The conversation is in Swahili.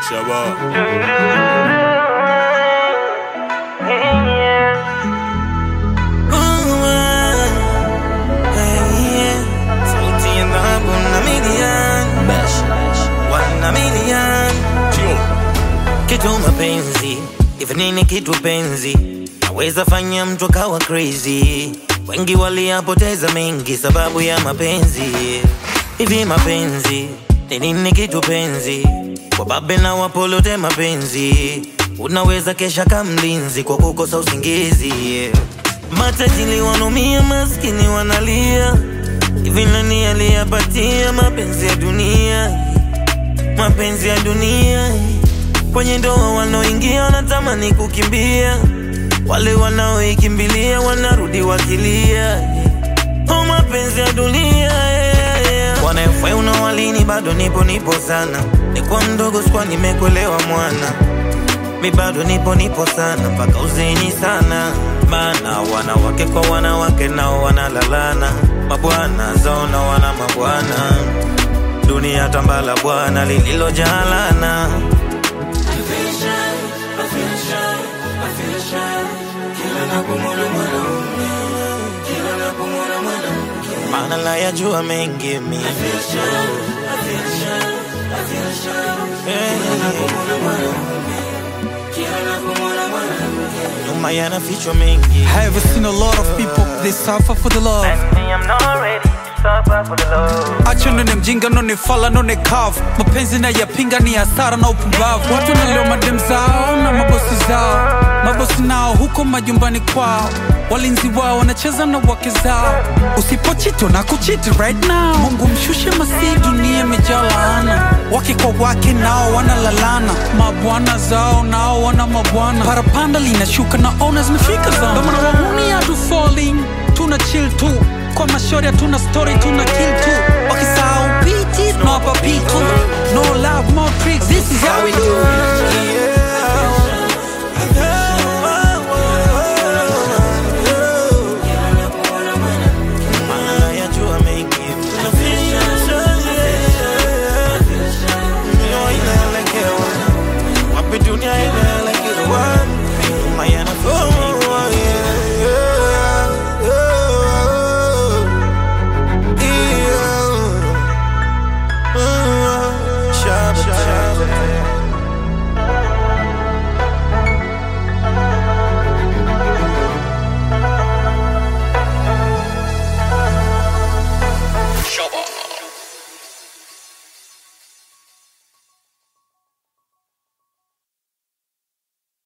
Shabba. Sauti ya dhahabu na milian wana milian Tio. kitu mapenzi hivi nini kitu penzi naweza fanya mtu akawa crazy wengi waliyapoteza mengi sababu ya mapenzi hivi mapenzi ni nini kitu penzi wababe na wapolote mapenzi unaweza kesha kamlinzi kwa kukosa usingizi matajili wanomia maskini wanalia hivi nani aliyapatia mapenzi ya dunia mapenzi ya dunia kwenye ndoa wanaoingia wanatamani kukimbia wale wanaoikimbilia wanarudi wakilia oh, mapenzi ya dunia wanafai unawalini bado nipo nipo sana nikuwa mdogo sikuwa nimekuelewa mwana mi bado nipo nipo sana mpaka uzeni sana bana wanawake kwa wanawake nao wanalalana mabwana zao na wana mabwana dunia tambala bwana lililojalana maana la yajua mengi mi nyuma yanafichwa mengi I have seen a lot of people they suffer for the love acho none mjinga none fala none kavu mapenzi na yapinga ni hasara na upumbavu watu wanaleo madem zao na mabosi zao mabosi nao huko majumbani kwao walinzi wao wanacheza na wake zao usipochito na kuchiti right now mungu mshushe masii dunia imejaa laana wake kwa wake nao wanalalana mabwana zao nao wana mabwana parapanda linashuka na ona zimefika zao Ndio maana wahuni hatu falling tuna chill tu kwa mashori hatuna story tuna kill tu wakisahau biti tunawapa pitu no love more tricks this is how we